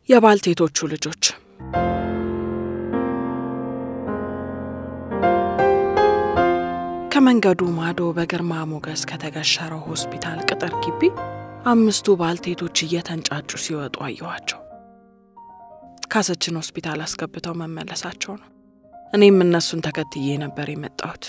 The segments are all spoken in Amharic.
የባልቴቶቹ ልጆች ከመንገዱ ማዶ በግርማ ሞገስ ከተገሸረው ሆስፒታል ቅጥር ግቢ አምስቱ ባልቴቶች እየተንጫጩ ሲወጡ አየኋቸው። ካሰችን ሆስፒታል አስገብተው መመለሳቸው ነው። እኔም እነሱን ተከትዬ ነበር የመጣሁት።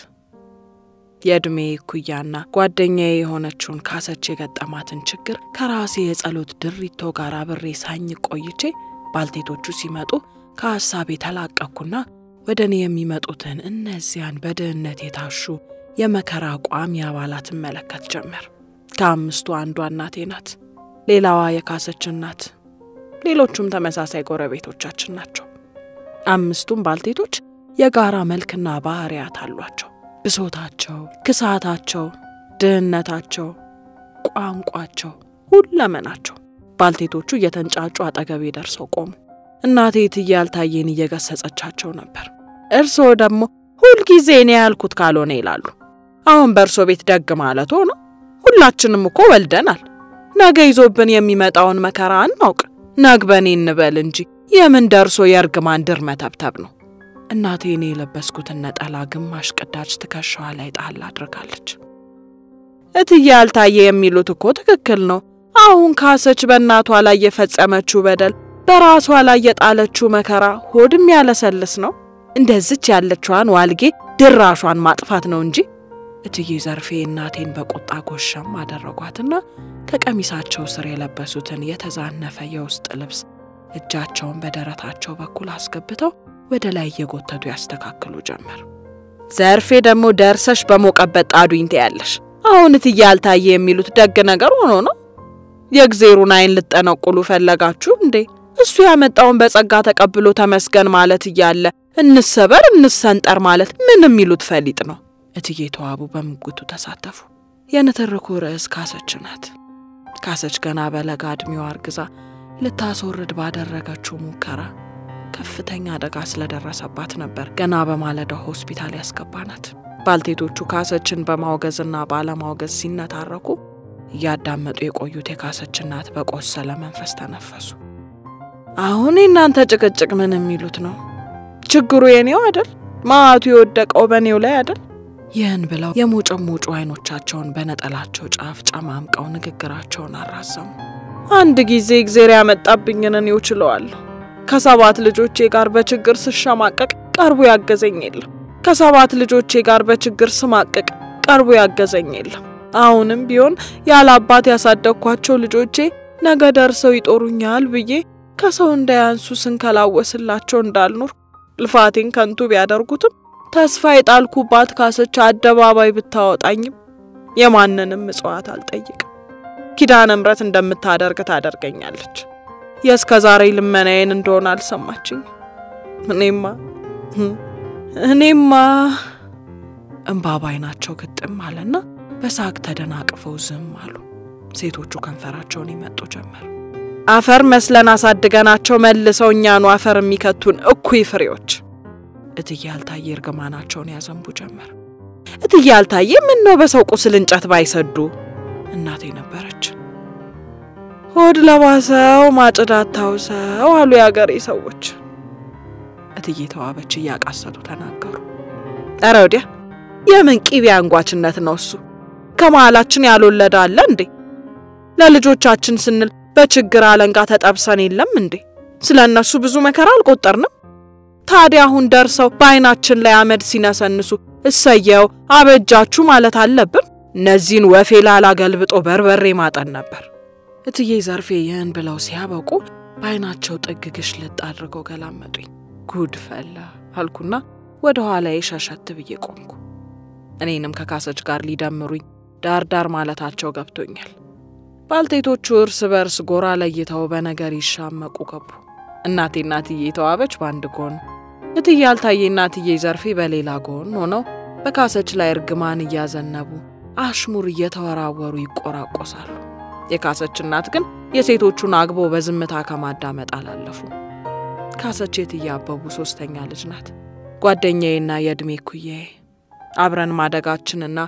የዕድሜ እኩያና ጓደኛዬ የሆነችውን ካሰች የገጠማትን ችግር ከራሴ የጸሎት ድሪቶ ጋር አብሬ ሳኝ ቆይቼ ባልቴቶቹ ሲመጡ ከሐሳብ የተላቀቅኩና ወደ እኔ የሚመጡትን እነዚያን በድህነት የታሹ የመከራ ቋሚ አባላት እመለከት ጀመር። ከአምስቱ አንዷ እናቴ ናት። ሌላዋ የካሰች እናት፣ ሌሎቹም ተመሳሳይ ጎረቤቶቻችን ናቸው። አምስቱም ባልቴቶች የጋራ መልክና ባህሪያት አሏቸው። ብሶታቸው፣ ክሳታቸው፣ ድህነታቸው፣ ቋንቋቸው፣ ሁለመናቸው። ባልቴቶቹ እየተንጫጩ አጠገቤ ደርሰው ቆሙ። እናቴ እትዬ ያልታየን እየገሰጸቻቸው ነበር። እርስዎ ደግሞ ሁልጊዜ እኔ ያልኩት ካልሆነ ይላሉ። አሁን በእርሶ ቤት ደግ ማለት ሆኖ ሁላችንም እኮ ወልደናል። ነገ ይዞብን የሚመጣውን መከራ አናውቅ። ነግበኔ እንበል እንጂ የምን ደርሶ የእርግማን ድር መተብተብ ነው። እናቴ እኔ የለበስኩትን ነጠላ ግማሽ ቅዳጅ ትከሻዋ ላይ ጣል አድርጋለች። እትዬ ያልታየ የሚሉት እኮ ትክክል ነው። አሁን ካሰች በእናቷ ላይ የፈጸመችው በደል በራሷ ላይ የጣለችው መከራ ሆድም ያለሰልስ ነው። እንደዚች ያለችዋን ዋልጌ ድራሿን ማጥፋት ነው እንጂ። እትዬ ዘርፌ እናቴን በቁጣ ጎሸም አደረጓትና ከቀሚሳቸው ስር የለበሱትን የተዛነፈ የውስጥ ልብስ እጃቸውን በደረታቸው በኩል አስገብተው ወደ ላይ እየጎተቱ ያስተካክሉ ጀመር። ዘርፌ ደግሞ ደርሰሽ በሞቀበት ጣዱኝ ትያለሽ። አሁን እትዬ ያልታየ የሚሉት ደግ ነገር ሆኖ ነው? የእግዜሩን ዓይን ልጠነቁሉ ፈለጋችሁ እንዴ? እሱ ያመጣውን በጸጋ ተቀብሎ ተመስገን ማለት እያለ እንሰበር እንሰንጠር ማለት ምን የሚሉት ፈሊጥ ነው? እትዬ ተዋቡ በምጉቱ ተሳተፉ። የንትርኩ ርዕስ ካሰች ናት። ካሰች ገና በለጋ ዕድሜዋ አርግዛ ልታስወርድ ባደረገችው ሙከራ ከፍተኛ አደጋ ስለደረሰባት ነበር ገና በማለዳው ሆስፒታል ያስገባናት። ባልቴቶቹ ካሰችን በማውገዝና ባለማውገዝ ሲነታረኩ እያዳመጡ የቆዩት የካሰች እናት በቆሰለ መንፈስ ተነፈሱ። አሁን የእናንተ ጭቅጭቅ ምን የሚሉት ነው? ችግሩ የኔው አደል? ማዕቱ የወደቀው በእኔው ላይ አደል? ይህን ብለው የሞጨሞጩ አይኖቻቸውን በነጠላቸው ጫፍ ጨማምቀው ንግግራቸውን አራዘሙ። አንድ ጊዜ እግዜር ያመጣብኝን እኔው ችለዋለሁ። ከሰባት ልጆቼ ጋር በችግር ስሸማቀቅ ቀርቦ ያገዘኝ የለም። ከሰባት ልጆቼ ጋር በችግር ስማቀቅ ቀርቦ ያገዘኝ የለም። አሁንም ቢሆን ያለ አባት ያሳደግኳቸው ልጆቼ ነገ ደርሰው ይጦሩኛል ብዬ ከሰው እንዳያንሱ ስንከላወስላቸው እንዳልኖር ልፋቴን ከንቱ ቢያደርጉትም ተስፋ የጣልኩባት ካሰች አደባባይ ብታወጣኝም የማንንም ምጽዋት አልጠይቅም። ኪዳነ ምሕረት እንደምታደርግ ታደርገኛለች። የእስከ ዛሬ ልመናዬን እንደሆነ አልሰማችኝ። እኔማ እኔማ እምባ ባይናቸው ግጥም አለና በሳቅ ተደናቅፈው ዝም አሉ። ሴቶቹ ከንፈራቸውን ይመጡ ጀመር። አፈር መስለን አሳድገናቸው መልሰው እኛኑ አፈር የሚከቱን እኩይ ፍሬዎች። እትዬ ያልታየ እርግማናቸውን ያዘንቡ ጀመር። እትዬ ያልታየ ምን ነው በሰው ቁስል እንጨት ባይሰዱ? እናቴ ነበረች። ሆድ ለባሰው ማጭድ አታውሰው አሉ የአገሬ ሰዎች። እትዬ ተዋበች እያቃሰቱ ተናገሩ። ኧረ ወዲያ የምን ቂቤ አንጓችነት ነው እሱ? ከመሃላችን ያልወለደ አለ እንዴ? ለልጆቻችን ስንል በችግር አለንጋ ተጠብሰን የለም እንዴ? ስለ እነሱ ብዙ መከራ አልቆጠርንም? ታዲያ አሁን ደርሰው በዓይናችን ላይ አመድ ሲነሰንሱ እሰየው አበጃችሁ ማለት አለብን? እነዚህን ወፌ ላላ ገልብጦ በርበሬ ማጠን ነበር። እትዬ ዘርፌ ይህን ብለው ሲያበቁ በዓይናቸው ጥግ ግሽልጥ አድርገው ገላመጡኝ። ጉድ ፈላ አልኩና ወደ ኋላዬ ሸሸት ብዬ ቆምኩ። እኔንም ከካሰች ጋር ሊደምሩኝ ዳር ዳር ማለታቸው ገብቶኛል። ባልቴቶቹ እርስ በርስ ጎራ ለይተው በነገር ይሻመቁ ገቡ። እናቴ እናትዬ ተዋበች በአንድ ጎን፣ እትዬ ያልታየ እናትዬ ዘርፌ በሌላ ጎን ሆነው በካሰች ላይ እርግማን እያዘነቡ አሽሙር እየተወራወሩ ይቆራቆሳሉ። የካሰች እናት ግን የሴቶቹን አግቦ በዝምታ ከማዳመጥ አላለፉ። ካሰች የትዬ አበቡ ሶስተኛ ልጅ ናት። ጓደኛዬና የዕድሜ ኩያዬ አብረን ማደጋችንና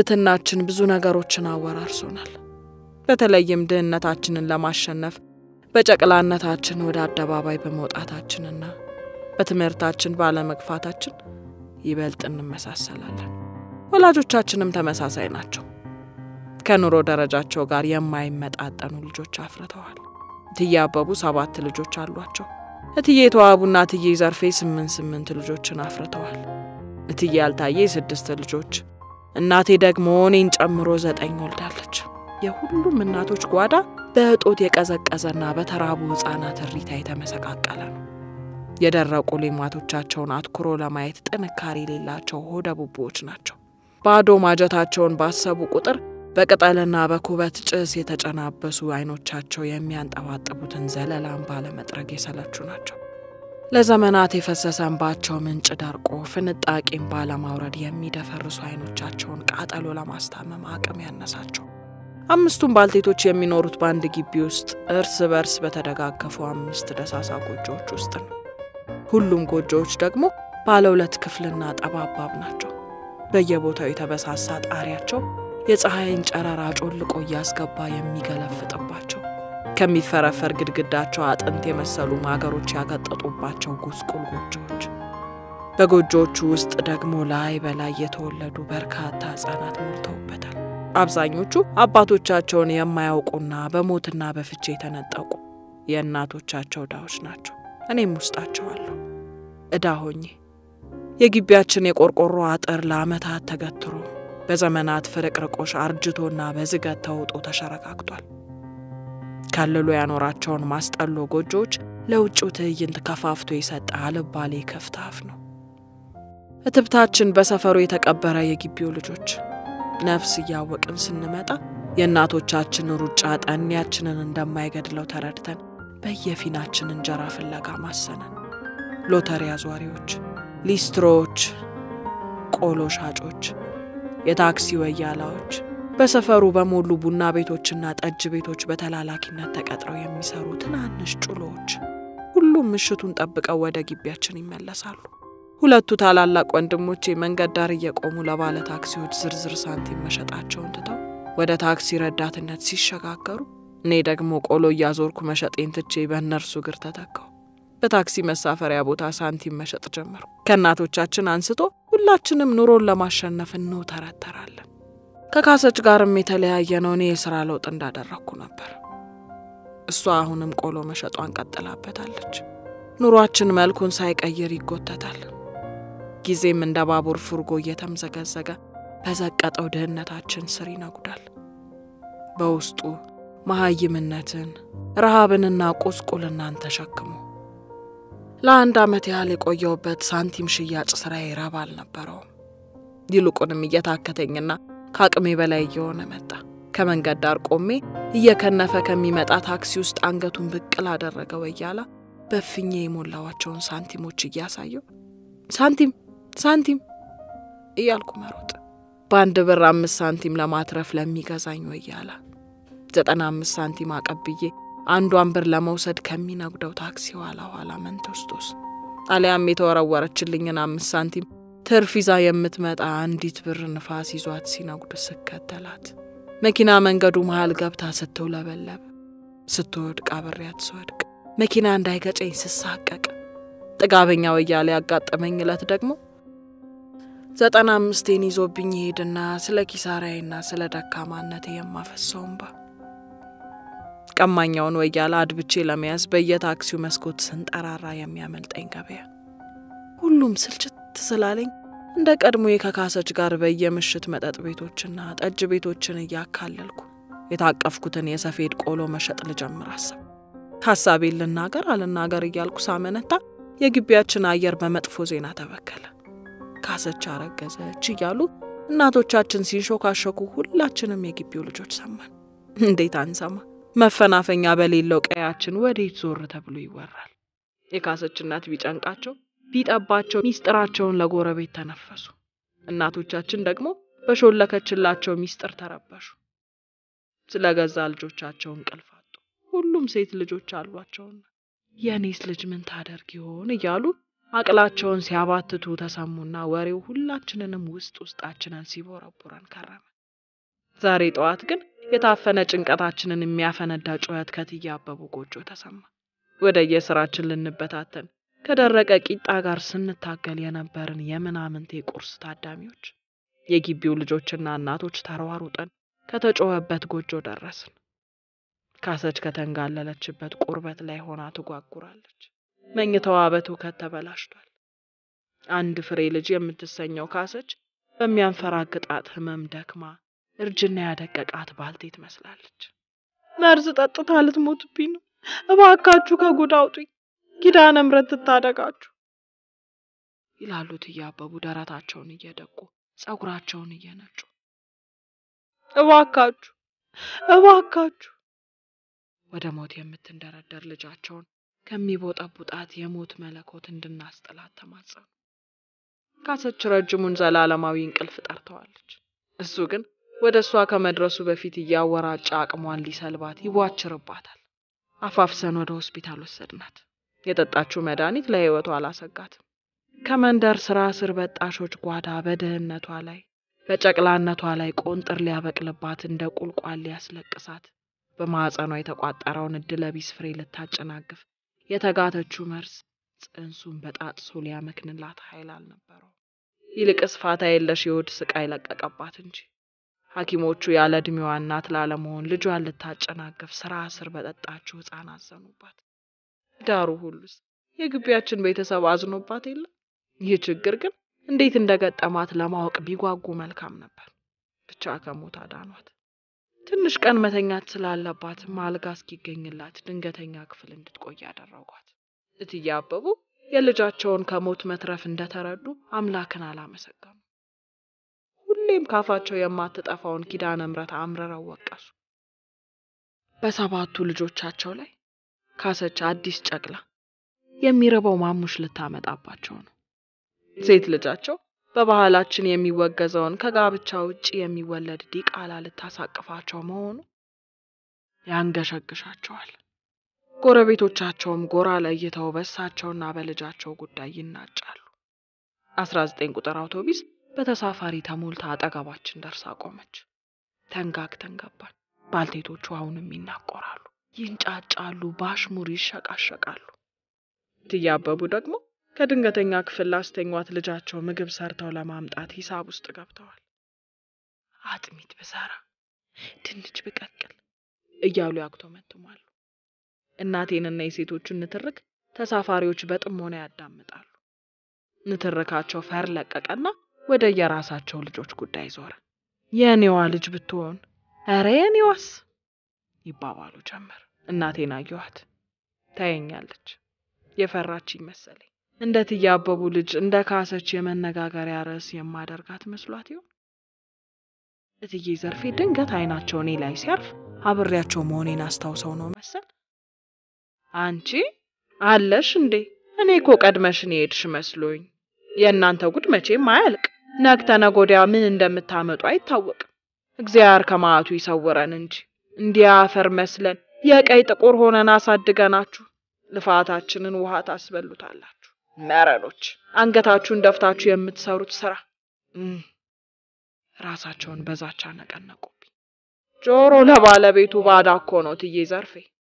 ጉርብትናችን ብዙ ነገሮችን አወራርሶናል። በተለይም ድህነታችንን ለማሸነፍ በጨቅላነታችን ወደ አደባባይ በመውጣታችንና በትምህርታችን ባለመግፋታችን ይበልጥ እንመሳሰላለን። ወላጆቻችንም ተመሳሳይ ናቸው። ከኑሮ ደረጃቸው ጋር የማይመጣጠኑ ልጆች አፍርተዋል። እትዬ አበቡ ሰባት ልጆች አሏቸው። እትዬ ተዋቡና እትዬ ዘርፌ ስምንት ስምንት ልጆችን አፍርተዋል። እትዬ ያልታየ ስድስት ልጆች፣ እናቴ ደግሞ እኔን ጨምሮ ዘጠኝ ወልዳለች። የሁሉም እናቶች ጓዳ በእጦት የቀዘቀዘና በተራቡ ሕፃናት እሪታ የተመሰቃቀለ ነው። የደረቁ ሌማቶቻቸውን አትኩሮ ለማየት ጥንካሬ የሌላቸው ሆደ ቡቦዎች ናቸው። ባዶ ማጀታቸውን ባሰቡ ቁጥር በቅጠልና በኩበት ጭስ የተጨናበሱ አይኖቻቸው የሚያንጠባጥቡትን ዘለላን ባለመጥረግ የሰለቹ ናቸው። ለዘመናት የፈሰሰ እንባቸው ምንጭ ደርቆ ፍንጣቂን ባለማውረድ የሚደፈርሱ አይኖቻቸውን ቃጠሎ ለማስታመም አቅም ያነሳቸው አምስቱም ባልቴቶች የሚኖሩት በአንድ ግቢ ውስጥ እርስ በርስ በተደጋገፉ አምስት ደሳሳ ጎጆዎች ውስጥ ነው። ሁሉም ጎጆዎች ደግሞ ባለ ሁለት ክፍልና ጠባባብ ናቸው። በየቦታው የተበሳሳ ጣሪያቸው የፀሐይን ጨረራ ጮልቆ እያስገባ የሚገለፍጥባቸው ከሚፈረፈር ግድግዳቸው አጥንት የመሰሉ ማገሮች ያገጠጡባቸው ጉስቁል ጎጆዎች። በጎጆዎቹ ውስጥ ደግሞ ላይ በላይ የተወለዱ በርካታ ሕፃናት ሞልተውበታል። አብዛኞቹ አባቶቻቸውን የማያውቁና በሞትና በፍቼ የተነጠቁ የእናቶቻቸው ዕዳዎች ናቸው። እኔም ውስጣቸው አለሁ ዕዳ ሆኜ የግቢያችን የቆርቆሮ አጥር ለዓመታት ተገትሮ በዘመናት ፍርቅርቆሽ አርጅቶና በዝገት ተውጦ ተሸረካክቷል። ከልሎ ያኖራቸውን ማስጠሎ ጎጆዎች ለውጭው ትዕይንት ከፋፍቶ የሰጠ አልባሌ ክፍት አፍ ነው። እትብታችን በሰፈሩ የተቀበረ የግቢው ልጆች ነፍስ እያወቅን ስንመጣ የእናቶቻችን ሩጫ ጠኔያችንን እንደማይገድለው ተረድተን በየፊናችን እንጀራ ፍለጋ ማሰነን። ሎተሪ አዟሪዎች፣ ሊስትሮዎች፣ ቆሎ ሻጮች፣ የታክሲ ወያላዎች፣ በሰፈሩ በሞሉ ቡና ቤቶችና ጠጅ ቤቶች በተላላኪነት ተቀጥረው የሚሰሩ ትናንሽ ጩሎዎች ሁሉም ምሽቱን ጠብቀው ወደ ግቢያችን ይመለሳሉ። ሁለቱ ታላላቅ ወንድሞቼ መንገድ ዳር እየቆሙ ለባለ ታክሲዎች ዝርዝር ሳንቲም መሸጣቸውን ትተው ወደ ታክሲ ረዳትነት ሲሸጋገሩ፣ እኔ ደግሞ ቆሎ እያዞርኩ መሸጤን ትቼ በእነርሱ እግር ተተካው። በታክሲ መሳፈሪያ ቦታ ሳንቲም መሸጥ ጀመሩ። ከእናቶቻችን አንስቶ ሁላችንም ኑሮን ለማሸነፍ እንውተረተራለን። ከካሰች ጋርም የተለያየ ነው። እኔ የስራ ለውጥ እንዳደረግኩ ነበር። እሷ አሁንም ቆሎ መሸጧን ቀጥላበታለች። ኑሯችን መልኩን ሳይቀይር ይጎተታል። ጊዜም እንደ ባቡር ፉርጎ እየተምዘገዘገ በዘቀጠው ድህነታችን ስር ይነጉዳል። በውስጡ መሀይምነትን፣ ረሃብንና ቁስቁልናን ተሸክሞ ለአንድ ዓመት ያህል የቆየውበት ሳንቲም ሽያጭ ስራዬ ረብ አልነበረውም። ይልቁንም እየታከተኝና ከአቅሜ በላይ እየሆነ መጣ። ከመንገድ ዳር ቆሜ እየከነፈ ከሚመጣ ታክሲ ውስጥ አንገቱን ብቅ ላደረገ ወያላ በፍኜ የሞላዋቸውን ሳንቲሞች እያሳየው ሳንቲም ሳንቲም እያልኩ መሮጥ፣ በአንድ ብር አምስት ሳንቲም ለማትረፍ ለሚገዛኝ ወያላ ዘጠና አምስት ሳንቲም አቀብዬ አንዷን ብር ለመውሰድ ከሚነጉደው ታክሲ ኋላ ኋላ መንተስቶስ አሊያም የተወረወረችልኝን አምስት ሳንቲም ትርፍ ይዛ የምትመጣ አንዲት ብር ንፋስ ይዟት ሲነጉድ ስከተላት መኪና መንገዱ መሃል ገብታ ስትውለበለብ ስትወድቅ አብሬያት ስወድቅ መኪና እንዳይገጨኝ ስሳቀቅ ጥጋበኛ ወያሌ ያጋጠመኝ ዕለት ደግሞ ዘጠና አምስቴን ይዞብኝ ይሄድና ስለ ኪሳራዬና ስለ ደካማነቴ የማፈሰው እንባ ቀማኛውን ወያላ አድብቼ ለመያዝ በየታክሲው መስኮት ስንጠራራ የሚያመልጠኝ ገበያ ሁሉም ስልችት ስላለኝ እንደ ቀድሞ ከካሰች ጋር በየምሽት መጠጥ ቤቶችና ጠጅ ቤቶችን እያካለልኩ የታቀፍኩትን የሰፌድ ቆሎ መሸጥ ልጀምር አሰብ። ሀሳቤን ልናገር አልናገር እያልኩ ሳመነታ የግቢያችን አየር በመጥፎ ዜና ተበከለ። ካሰች አረገዘች እያሉ እናቶቻችን ሲንሾካሾኩ ሁላችንም የግቢው ልጆች ሰማን። እንዴት አንሰማ? መፈናፈኛ በሌለው ቀያችን ወዴት ዞር ተብሎ ይወራል። የካሰች እናት ቢጨንቃቸው ቢጠባቸው ሚስጥራቸውን ለጎረቤት ተነፈሱ። እናቶቻችን ደግሞ በሾለከችላቸው ሚስጥር ተረበሹ። ስለ ገዛ ልጆቻቸው እንቅልፍ አጡ። ሁሉም ሴት ልጆች አሏቸውና የእኔስ ልጅ ምን ታደርግ ይሆን እያሉ አቅላቸውን ሲያባትቱ ተሰሙና ወሬው ሁላችንንም ውስጥ ውስጣችንን ሲቦረቡረን ከረመ። ዛሬ ጠዋት ግን የታፈነ ጭንቀታችንን የሚያፈነዳ ጩኸት ከእትዬ አበቡ ጎጆ ተሰማ። ወደ የስራችን ልንበታተን ከደረቀ ቂጣ ጋር ስንታገል የነበርን የምናምንቴ ቁርስ ታዳሚዎች የግቢው ልጆችና እናቶች ተሯሩጠን ከተጮኸበት ጎጆ ደረስን። ካሰች ከተንጋለለችበት ቁርበት ላይ ሆና ትጓጉራለች። መኝታዋ በትውከት ተበላሽቷል። አንድ ፍሬ ልጅ የምትሰኘው ካሰች በሚያንፈራግጣት ህመም ደክማ እርጅና ያደቀቃት ባልቴት መስላለች። መርዝ ጠጥታ ልትሞትብኝ ነው። እባካችሁ ከጉድ አውጡኝ፣ ኪዳነ ምሕረት ትታደጋችሁ ይላሉ እትዬ አበቡ ደረታቸውን እየደቁ ጸጉራቸውን እየነጩ። እባካችሁ እባካችሁ ወደ ሞት የምትንደረደር ልጃቸውን ከሚቦጠቡጣት የሞት መለኮት እንድናስጥላት ተማጸኑ። ካሰች ረጅሙን ዘላለማዊ እንቅልፍ ጠርተዋለች። እሱ ግን ወደ እሷ ከመድረሱ በፊት እያወራጨ አቅሟን ሊሰልባት ይቧችርባታል። አፋፍሰን ወደ ሆስፒታል ወሰድናት። የጠጣችው መድኃኒት ለህይወቷ አላሰጋትም። ከመንደር ስራ ስር በጣሾች ጓዳ በድህነቷ ላይ በጨቅላነቷ ላይ ቆንጥር ሊያበቅልባት እንደ ቁልቋል ሊያስለቅሳት በማዕፀኗ የተቋጠረውን እድለቢስ ፍሬ ልታጨናግፍ የተጋተችው መርዝ ጽንሱን በጣጥሶ ሊያመክንላት ኃይል አልነበረው። ይልቅስ ፋታ የለሽ የሆድ ስቃይ ለቀቀባት እንጂ ሐኪሞቹ ያለ ዕድሜዋ እናት ላለመሆን ልጇን ልታጨናግፍ ስራ ስር በጠጣችው ሕፃን አዘኑባት። ዳሩ ሁሉስ የግቢያችን ቤተሰብ አዝኖባት የለ። ይህ ችግር ግን እንዴት እንደገጠማት ለማወቅ ቢጓጉ መልካም ነበር። ብቻ ከሞት አዳኗት። ትንሽ ቀን መተኛት ስላለባትም አልጋ እስኪገኝላት ድንገተኛ ክፍል እንድትቆይ ያደረጓት። እትዬ አበቡ የልጃቸውን ከሞት መትረፍ እንደተረዱ አምላክን አላመሰገኑ። ሁሌም ካፋቸው የማትጠፋውን ኪዳነ ምሕረት አምርረው ወቀሱ። በሰባቱ ልጆቻቸው ላይ ካሰች አዲስ ጨቅላ የሚርበው ማሙሽ ልታመጣባቸው ነው። ሴት ልጃቸው በባህላችን የሚወገዘውን ከጋብቻ ውጭ የሚወለድ ዲቃላ ልታሳቅፋቸው መሆኑ ያንገሸግሻቸዋል። ጎረቤቶቻቸውም ጎራ ለይተው በእሳቸውና በልጃቸው ጉዳይ ይናጫሉ። አስራ ዘጠኝ ቁጥር አውቶቢስ በተሳፋሪ ተሞልታ አጠገባችን ደርሳ ቆመች። ተንጋግተን ገባን። ባልቴቶቹ አሁንም ይናቆራሉ፣ ይንጫጫሉ፣ ባሽሙር ይሸቃሸቃሉ። እትዬ አበቡ ደግሞ ከድንገተኛ ክፍል ላስተኟት ልጃቸው ምግብ ሰርተው ለማምጣት ሂሳብ ውስጥ ገብተዋል። አጥሚት ብሰራ ድንች ብቀቅል እያሉ ያጉተመትማሉ። እናቴንና የሴቶቹን ንትርክ ተሳፋሪዎች በጥሞና ያዳምጣሉ። ንትርካቸው ፈር ለቀቀና ወደ የራሳቸው ልጆች ጉዳይ ዞረ። የእኔዋ ልጅ ብትሆን ኧረ የኔዋስ ይባባሉ ጀመር። እናቴን አየኋት፣ ታየኛለች። የፈራችኝ መሰለኝ። እንደ እትዬ አበቡ ልጅ እንደ ካሰች የመነጋገሪያ ርዕስ የማደርጋት መስሏት ይሆን? እትዬ ዘርፌ ድንገት አይናቸው እኔ ላይ ሲያርፍ አብሬያቸው መሆኔን አስታውሰው ነው መሰል አንቺ አለሽ እንዴ? እኔ እኮ ቀድመሽን የሄድሽ መስሎኝ። የእናንተ ጉድ መቼም አያልቅ። ነገ ተነገ ወዲያ ምን እንደምታመጡ አይታወቅም። እግዚአብሔር ከመዓቱ ይሰውረን እንጂ እንዲያ አፈር መስለን የቀይ ጥቁር ሆነን አሳድገናችሁ ልፋታችንን ውሃ ታስበሉታላችሁ። መረኖች አንገታችሁን ደፍታችሁ የምትሰሩት ስራ ራሳቸውን በዛቻ ነቀነቁብኝ። ጆሮ ለባለቤቱ ባዳ እኮ ነው ትዬ ዘርፌ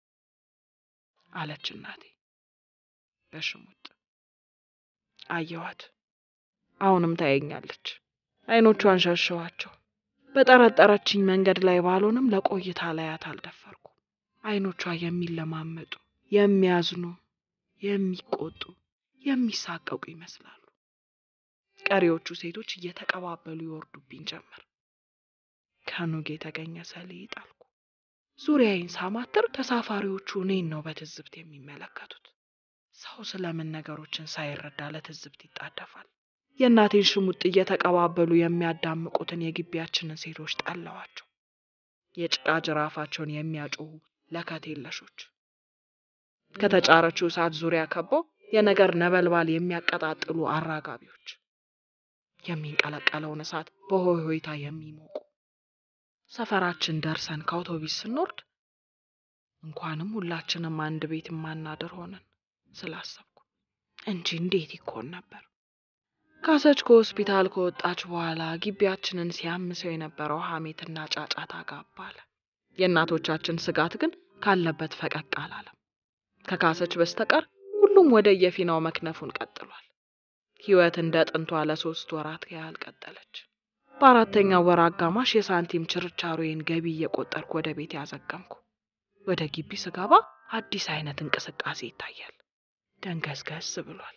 አለች እናቴ በሽሙጥ። አየኋት። አሁንም ታየኛለች። አይኖቿን ሸሸዋቸው። በጠረጠረችኝ መንገድ ላይ ባልሆንም ለቆይታ ላያት አልደፈርኩ። አይኖቿ የሚለማመጡ፣ የሚያዝኑ፣ የሚቆጡ፣ የሚሳቀቁ ይመስላሉ። ቀሪዎቹ ሴቶች እየተቀባበሉ ይወርዱብኝ ጀመር። ከኑግ የተገኘ ሰሊጥ አልኩ። ዙሪያዬን ሳማትር ተሳፋሪዎቹ እኔን ነው በትዝብት የሚመለከቱት። ሰው ስለምን ነገሮችን ሳይረዳ ለትዝብት ይጣደፋል? የእናቴን ሽሙጥ እየተቀባበሉ የሚያዳምቁትን የግቢያችንን ሴቶች ጠላዋቸው። የጭቃ ጅራፋቸውን የሚያጮሁ ለከት የለሾች ከተጫረችው እሳት ዙሪያ ከበው የነገር ነበልባል የሚያቀጣጥሉ አራጋቢዎች፣ የሚንቀለቀለውን እሳት በሆይ ሆይታ የሚሞቁ ሰፈራችን ደርሰን ከአውቶቢስ ስንወርድ እንኳንም ሁላችንም አንድ ቤት የማናድር ሆነን ስላሰብኩ እንጂ እንዴት ይኮን ነበር። ካሰች ከሆስፒታል ከወጣች በኋላ ግቢያችንን ሲያምሰው የነበረው ሐሜትና ጫጫታ ጋባለ። የእናቶቻችን ስጋት ግን ካለበት ፈቀቅ አላለም። ከካሰች በስተቀር ሁሉም ወደ የፊናው መክነፉን ቀጥሏል። ህይወት እንደ ጥንቷ ለሶስት ወራት ያህል ቀጠለች። በአራተኛው ወር አጋማሽ የሳንቲም ችርቻሮዬን ገቢ እየቆጠርኩ ወደ ቤት ያዘገምኩ። ወደ ግቢ ስገባ አዲስ አይነት እንቅስቃሴ ይታያል። ደንገዝገዝ ብሏል።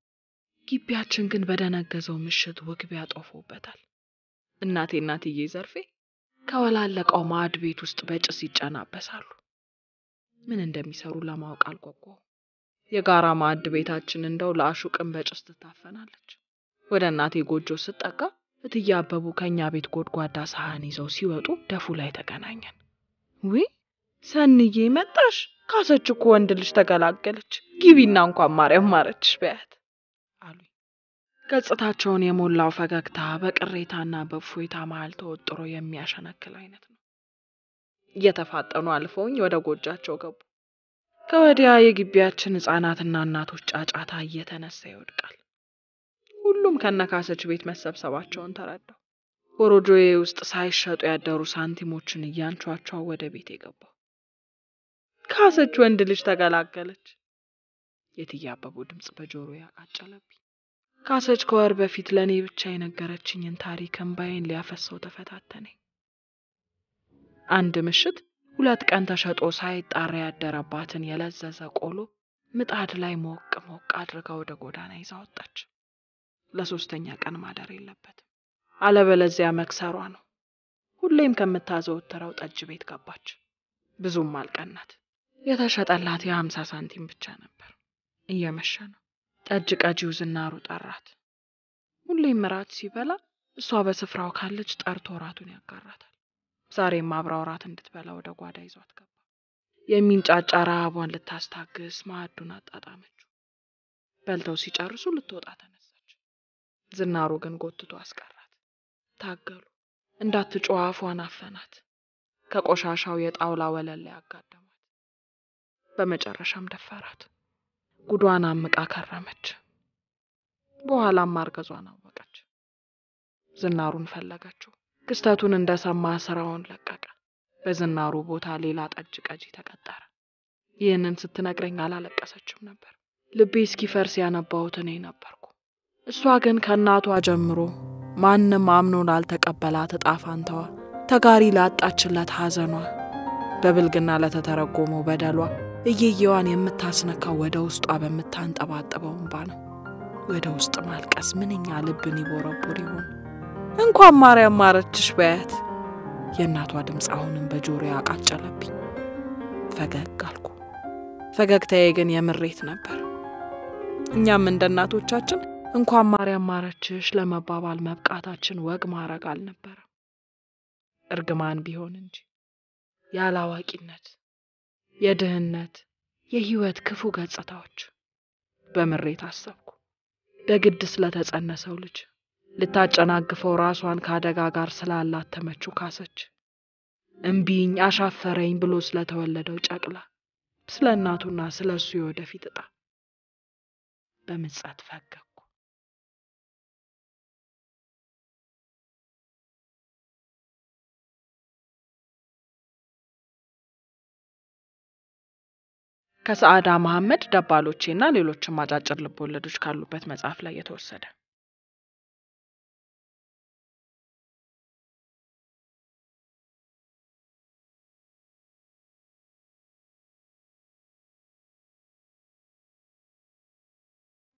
ግቢያችን ግን በደነገዘው ምሽት ውግቢያ ጦፎበታል። እናቴ እናትዬ ዘርፌ ከወላለቀው ማዕድ ቤት ውስጥ በጭስ ይጨናበሳሉ። ምን እንደሚሰሩ ለማወቅ አልጓጓሁም። የጋራ ማዕድ ቤታችን እንደው ለአሹቅን በጭስ ትታፈናለች። ወደ እናቴ ጎጆ ስጠጋ እትዬ አበቡ ከእኛ ቤት ጎድጓዳ ሳህን ይዘው ሲወጡ ደፉ ላይ ተገናኘን። ዊ ሰንዬ መጣሽ? ካሰች እኮ ወንድ ልጅ ተገላገለች። ግቢና እንኳን ማርያም ማረችሽ በያት አሉኝ። ገጽታቸውን የሞላው ፈገግታ በቅሬታና በእፎይታ መሃል ተወጥሮ የሚያሸነክል አይነት ነው። እየተፋጠኑ አልፈውኝ ወደ ጎጃቸው ገቡ። ከወዲያ የግቢያችን ሕፃናትና እናቶች ጫጫታ እየተነሳ ይወድቃል። ሁሉም ከነካሰች ቤት መሰብሰባቸውን ተረዳው። ኮሮጆዬ ውስጥ ሳይሸጡ ያደሩ ሳንቲሞችን እያንቿቿው ወደ ቤት የገባው። ካሰች ወንድ ልጅ ተገላገለች። የእትዬ አበቡ ድምፅ በጆሮ ያቃጨለብኝ። ካሰች ከወር በፊት ለእኔ ብቻ የነገረችኝን ታሪክ እምባዬን ሊያፈሰው ተፈታተነኝ። አንድ ምሽት ሁለት ቀን ተሸጦ ሳይጣራ ያደረባትን የለዘዘ ቆሎ ምጣድ ላይ ሞቅ ሞቅ አድርጋ ወደ ጎዳና ይዛ ወጣች። ለሶስተኛ ቀን ማደር የለበትም፣ አለበለዚያ መክሰሯ ነው። ሁሌም ከምታዘወትረው ጠጅ ቤት ገባች። ብዙም አልቀናት። የተሸጠላት የሀምሳ ሳንቲም ብቻ ነበር። እየመሸ ነው። ጠጅ ቀጂው ዝናሩ ጠራት። ሁሌም እራት ሲበላ እሷ በስፍራው ካለች ጠርቶ እራቱን ያጋራታል። ዛሬም አብራ እራት እንድትበላ ወደ ጓዳ ይዟት ገባ። የሚንጫጫ ረሃቧን ልታስታግስ ማዕዱን አጣጣመችው። በልተው ሲጨርሱ ልትወጣ ተነሳች። ዝናሩ ግን ጎትቶ አስቀራት። ታገሉ። እንዳትጮህ አፏን አፈናት። ከቆሻሻው የጣውላ ወለል ላይ አጋደሟት። በመጨረሻም ደፈራት። ጉዷን አምቃ ከረመች። በኋላም ማርገዟን አወቀች። ዝናሩን ፈለገችው። ክስተቱን እንደሰማ ስራውን ለቀቀ። በዝናሩ ቦታ ሌላ ጠጅ ቀጂ ተቀጠረ። ይህንን ስትነግረኝ አላለቀሰችም ነበር። ልቤ እስኪፈርስ ያነባሁት እኔ ነበርኩ። እሷ ግን ከእናቷ ጀምሮ ማንም አምኖ ላልተቀበላት እጣ ፋንታዋ፣ ተጋሪ ላጣችለት ሐዘኗ፣ በብልግና ለተተረጎመው በደሏ እየየዋን የምታስነካው ወደ ውስጧ በምታንጠባጥበው እንባ ነው። ወደ ውስጥ ማልቀስ ምንኛ ልብን ይቦረቦር ይሆን? እንኳን ማርያም ማረችሽ በያት። የእናቷ ድምፅ አሁንም በጆሮ ያቃጨለብኝ። ፈገግ አልኩ። ፈገግታዬ ግን የምሬት ነበር። እኛም እንደ እናቶቻችን እንኳን ማርያም ማረችሽ ለመባባል መብቃታችን ወግ ማድረግ አልነበረም። እርግማን ቢሆን እንጂ ያላዋቂነት፣ የድህነት፣ የህይወት ክፉ ገጽታዎች በምሬት አሰብኩ። በግድ ስለተጸነሰው ልጅ ልታጨናግፈው ራሷን ከአደጋ ጋር ስላላተመችው ካሰች፣ እምቢኝ አሻፈረኝ ብሎ ስለተወለደው ጨቅላ፣ ስለ እናቱና ስለ እሱ የወደፊት እጣ በምጸት ፈገግኩ። ከሰዓዳ መሐመድ ደባሎቼና ሌሎችም አጫጭር ልቦለዶች ካሉበት መጽሐፍ ላይ የተወሰደ